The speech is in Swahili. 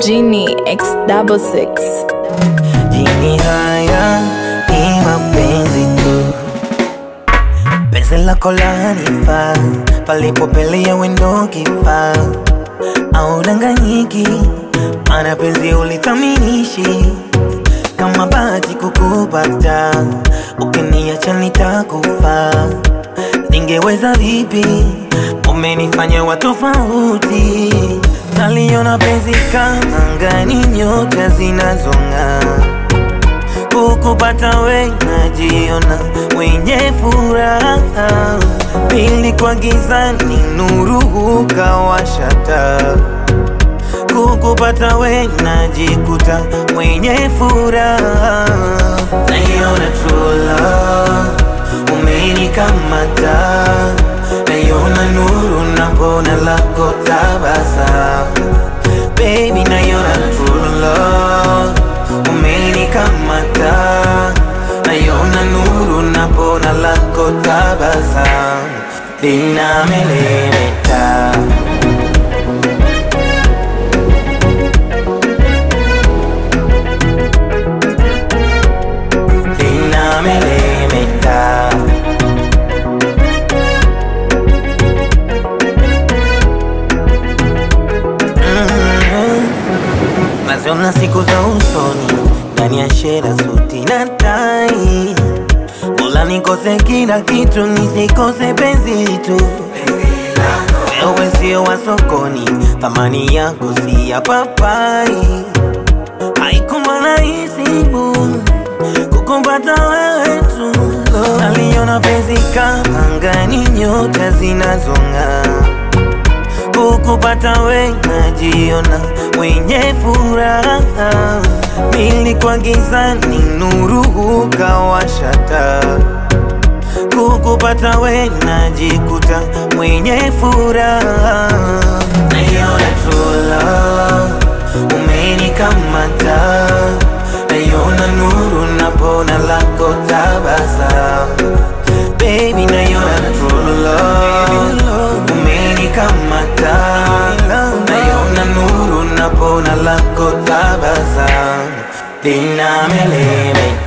Genie X double six. Jini haya ni mapenzi tu, penzi lako lanifaa, palipopelea wendo kifaa, au danganyiki, mana penzi ulithaminishi kama bahati kukupata, ukiniacha nitakufa, ningeweza vipi? Umenifanya wa tofauti, naliona penzi kama angani, nyota zinazong'aa kukupata we najiona mwenye furaha, pili kwa gizani nuru hukawasha taa. Kukupata we najikuta mwenye furaha, naiona true love umenikamata, naiona nuru napona lako tabasamu, baby naiona true love umenikamata, naiona nuru napona lako tabasamu, linamelemeta linamelemeta Mhm. naziona siku za usoni ndani ya shera suti na tai Mola nikose kila kitu nisikose penzi tu wewe sio wa sokoni thamani yako si ya papai haikuwa rahisi bu kukumbata wewe tu naliona penzi kama angani nyota zinazong'aa kukupata we najiona mwenye furaha, nilikuwa gizani, nuru hukawasha taa. Kukupata we najikuta mwenye furaha, naiona true love umenikamata, naiona nuru napona lako tabasamu, baby naiona true love umenikamata, naiona nuru napona lako tabasamu, linamelemeta